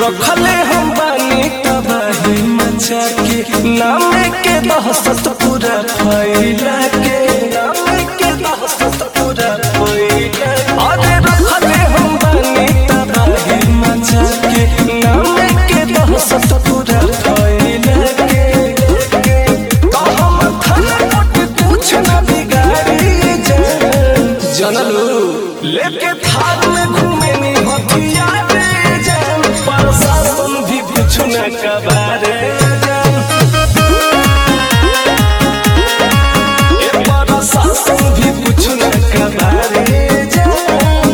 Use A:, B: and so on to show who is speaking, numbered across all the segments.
A: रखले हम बानी तबाही मचा के नाम के दहशत पूरा फैला के नाम के दहशत पूरा फैला अरे रखले हम बानी तबाही मचा के नाम के दहशत पूरा फैला के तो हम थाना कोट कुछ न बिगाड़ी जान जनलू लेके थार में घूमे नी हथियार जान प्रशासन भी कुछ न कबारे जान ए प्रशासन भी कुछ न कबारे जान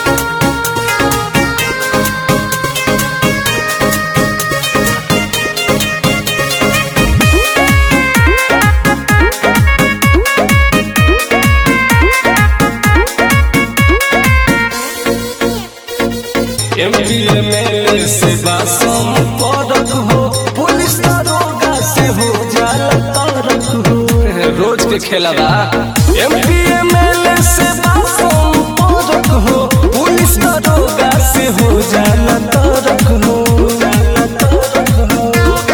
A: एमपी एमएलए से बासम पदक हो पुलिस दरोगा से हो जाला तरक हो रोज के खेला बा एमपी एमएलए से बासम पदक हो पुलिस दरोगा से हो जाला तरक हो जाला तरक हो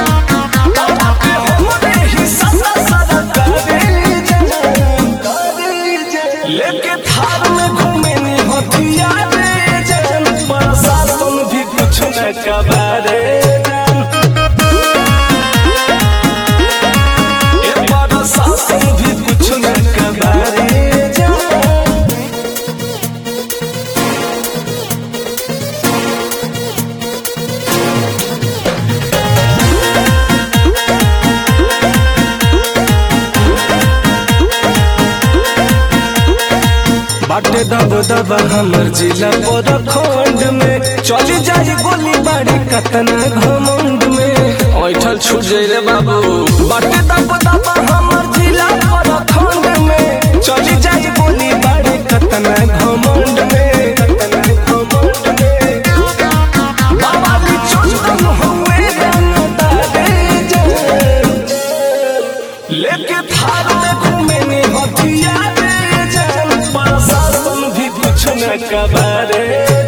A: हमरे ही सदा सदा करे जान करे जान लेके थार में घूमे नी हथियार जान प्रशासन भी कुछ न कबारे जान ए प्रशासन भी कुछ न कबारे जान बाटे दब दब हमर जिला पर खंड में चली जाई गोली बाड़ी कतना घमंड में ऐठल छूट जाई रे बाबू बाटे दब दब हमर जिला पर खंड में चली जाई गोली बाड़ी कतना घमंड में कतना घमंड में बाबा भी चंदन हुए रंगदारे जान लेके थार में घूमे ने हथियार जान प्रशासन भी कुछ न कबारे